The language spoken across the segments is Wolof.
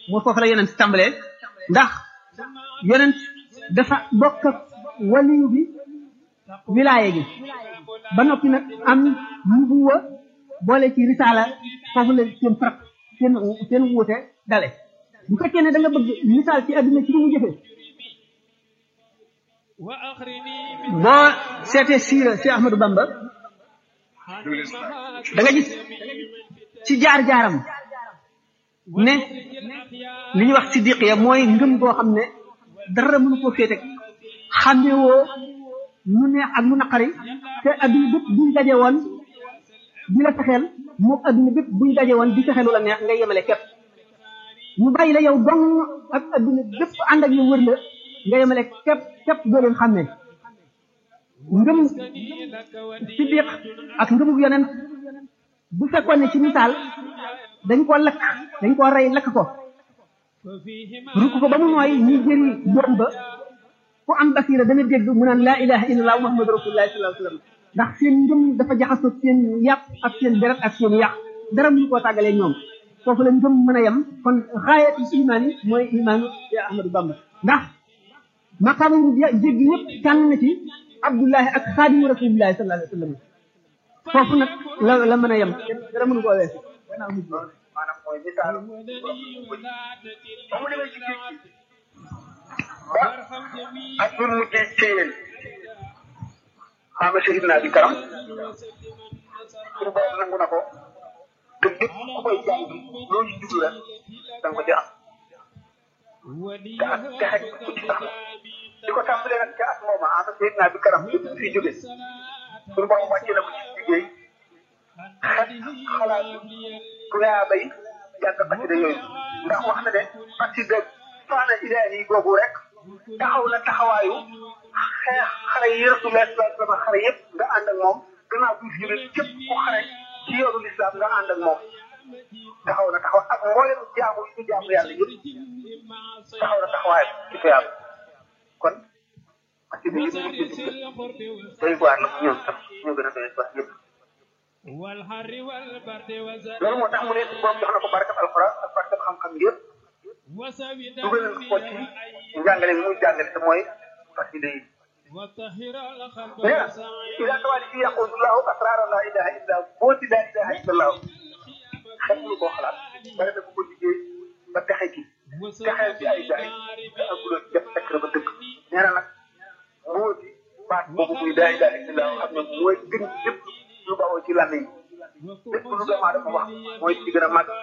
moo foofu la yonent tàmbalee ndax yonent dafa bokk ak waliyu bi wilaaye gi ba noppi nag am nubuwa boole ci risaala foofu la seen farat seen seen wuute dale bu fekkee ne da nga bëgg misaal ci àdduna ci ni mu jëfee boo seetee siira si Ahmadou Bamba da nga gis ci jaar-jaaram ne li ñuy wax siddiq ya mooy ngëm goo xam ne dara mënu koo féete xàmmewoo mu neex ak mu naqari te adduna bépp buñ daje woon di la fexeel moom adduna bépp buñ daje woon di fexeelu la neex ngay yemale képp mu bàyyi la yow dong ak adduna bépp ànd ak yow wër la nga yemale képp képp doo leen xàmmee ngëm siddiq ak ngëmug yonent bu fekkoon ne ci misaal dañ ko lakk dañ ko rey lakk ko rukk ko ba mu nooy ñi jëri doom ba ku am basira dana dégg mu naan laa ilaha illallah muhammadu rasulullah sallallahu alayhi wasallam ndax seen ngëm dafa jaxasoo seen yàpp ak seen deret ak seen yàq dara mënu koo tàggalee ñoom foofu la ngëm mën a yem kon xaayatul imaan yi mooy imaanu ya ahmadou bamba ndax maqaama yu jéggi yëpp tànn na ci abdullahi ak xaadimu rasulillahi sallallahu alayhi wasallam foofu nag la la mën a yem dara mënu koo weesu maanaam mooy misaal ba mu demee ci géej gi ba ak bu mu géej ci yéen xaama shahid naa bi karam pour boobu nangu na ko te lépp ku koy jàng loolu jublu rek da nga ko ci am te ak texe ku ci tax di ko tàmbalee nag ca at mooma xaama shahid naa bi karam lépp fi jóge suñu borom wàcce na ko ci liggéey xet xalaat tuyaa bay jàng xasida yooyu ndax wax na ne xasida faana ilaahi googu rek taxaw na taxawaayu xeex xare yi rasulullah sallallahu alayhi wasallam xare yëpp nga ànd ak moom gannaaw bi fi jóge képp ku xare ci yoonu lislaam nga ànd ak moom taxaw na taxaw ak mboolem jaamu yi ñu jaamu yàlla yëpp taxaw na taxawaay ci tuyaab kon xasida yëpp ñu ngi ci doy waar la ñoom sax ñoo gën a doy waar yëpp loolu moo tax mu ne borom jox na ko barkat alxuraan ak barkat xam-xam yëpp dugal nañ ko ci njàngale bi muy jàngale te mooy xasida yi nee na ila tawali fi yaqudullahu asrara la ilaha illa boo ci laa ilaha illa allah xel lu koo xalaat bare na ko ko liggéey ba texe ci texeel ci ay gaay te agula def fekk ba dëkk nee na nag moo ci baat boobu muy laa ilaha illa allah xam ne mooy gën lépp lu bawoo ci làmmiñ lépp lu doomu aadama wax mooy ci gën a màgg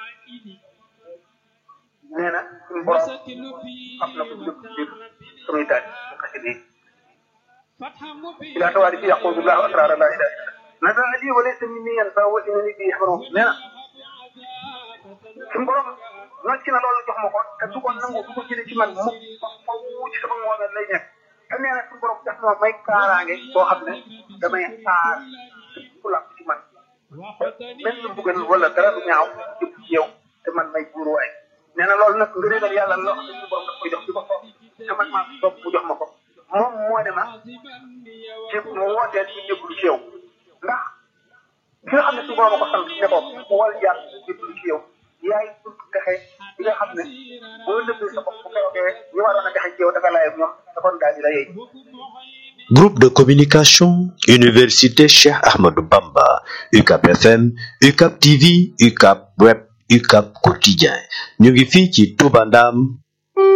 nee na suñu borom am na ko lépp biir samay taaj bu xasida yi ila tawaali fi yaqudu llahu asrara la ilaha illa nasa ali wa laysa minni yanfa wa innani bi yaxbaru nee na suñu borom nocc na loolu jox ma ko te du ko nangu du ko jëlee ci man mukk faw ci sama moomeel lay nekk te nee na suñu borom def na ma may kaaraange boo xam ne damay aar ku làpp ci man même lu buggal wala dara du ñaaw jëpp ci yow te man may buur waay nee na loolu nag ngëneelal yàlla loo xam ne suñu borom daf koy jox di ko soob te man maa soob mu jox ma ko moom moo ne ma ci mu wooteel ci jébbalu ci yow ndax ki nga xam ne su borom a ko sant ne ko mu wal jaar jébbalu ci yow yaay bunt texe bi nga xam ne boo nëbbee sa bopp bu keroogee ñu waroon a texe ci yow dafa laay ak ñoom da kon daal di la yey Groupe de communication Université Cheikh Ahmadou Bamba UCAP FM UCAP TV UCAP Web UCAP Quotidien ñu ngi fii ci Touba Ndam